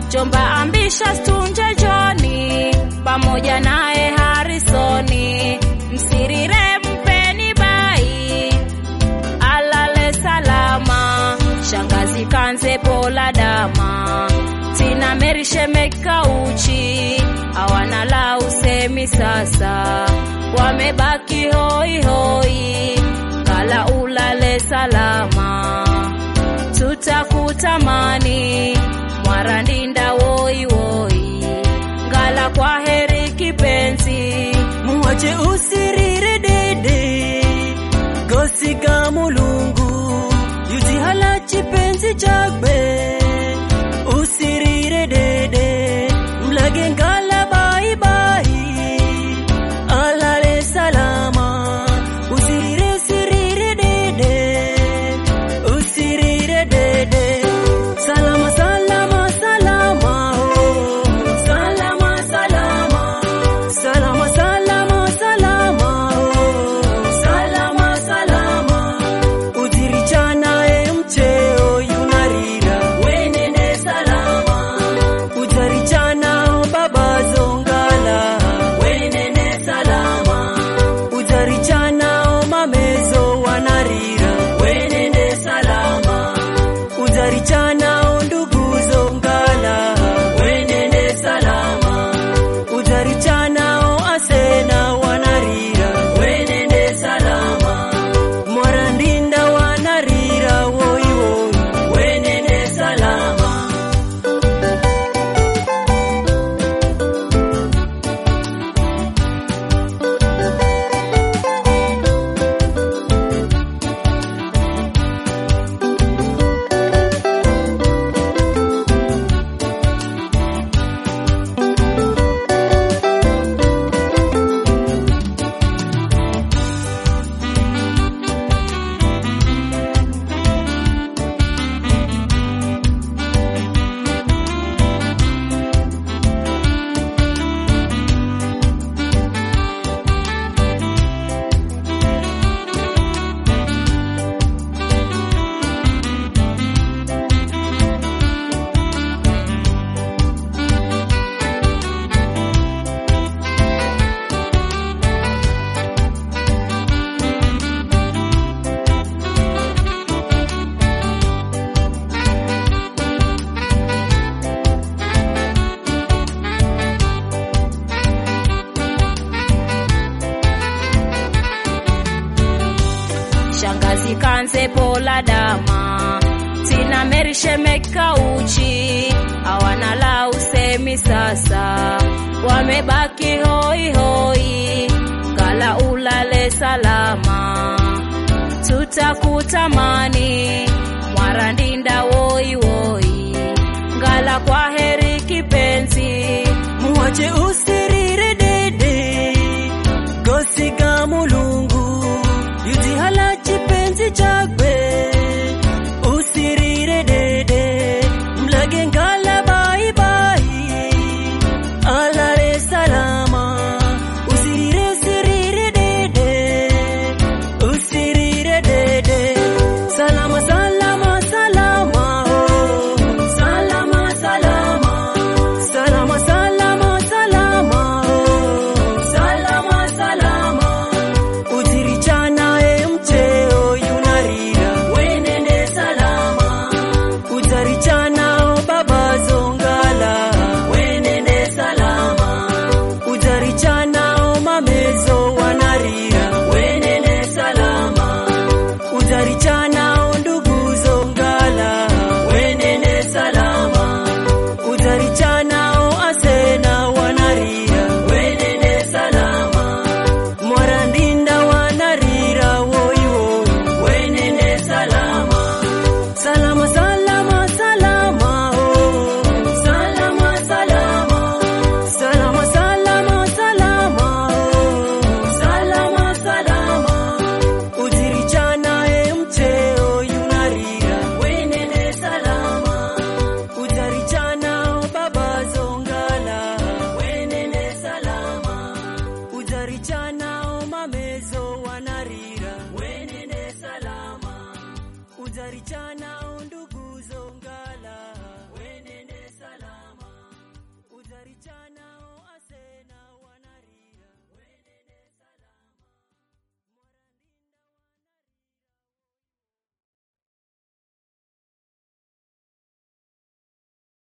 Jomba Ambitious Tunje Joni pamoja naye Harisoni, Msirire mpeni bai alale salama, shangazi Kanze Pola Dama, Tina Meri Shemeka Uchi hawana la usemi sasa, wamebaki hoi hoi, kala ulale salama, tutakutamani Mwarandinda woi woi, ngala kwa heri kipenzi, muwache usirire dede gosika mulungu yuzihala chipenzi chakwe usirire dede mlage ngala baibai alale salama usirire sirire dede usirire dede salama salama salama oh. salama salama salama salama salama oh. salama salama udirichana emcheo yunarira wenene salama udarichana babazongala wenene salama udarichana mamezo wanarira wenene salama udarichana nduguzo ngala wenene salama udarichana asena wanarira wenene salama mwarandinda wanarira woiwoi wenene salama shangazi Kanze Pola Dama, Tina Meri Shemeka Uchi hawana la usemi sasa, wamebaki hoi hoi, kala ulale salama, tutakutamani Mwarandinda woi woi, ngala kwa heri kipenzi, muwache usi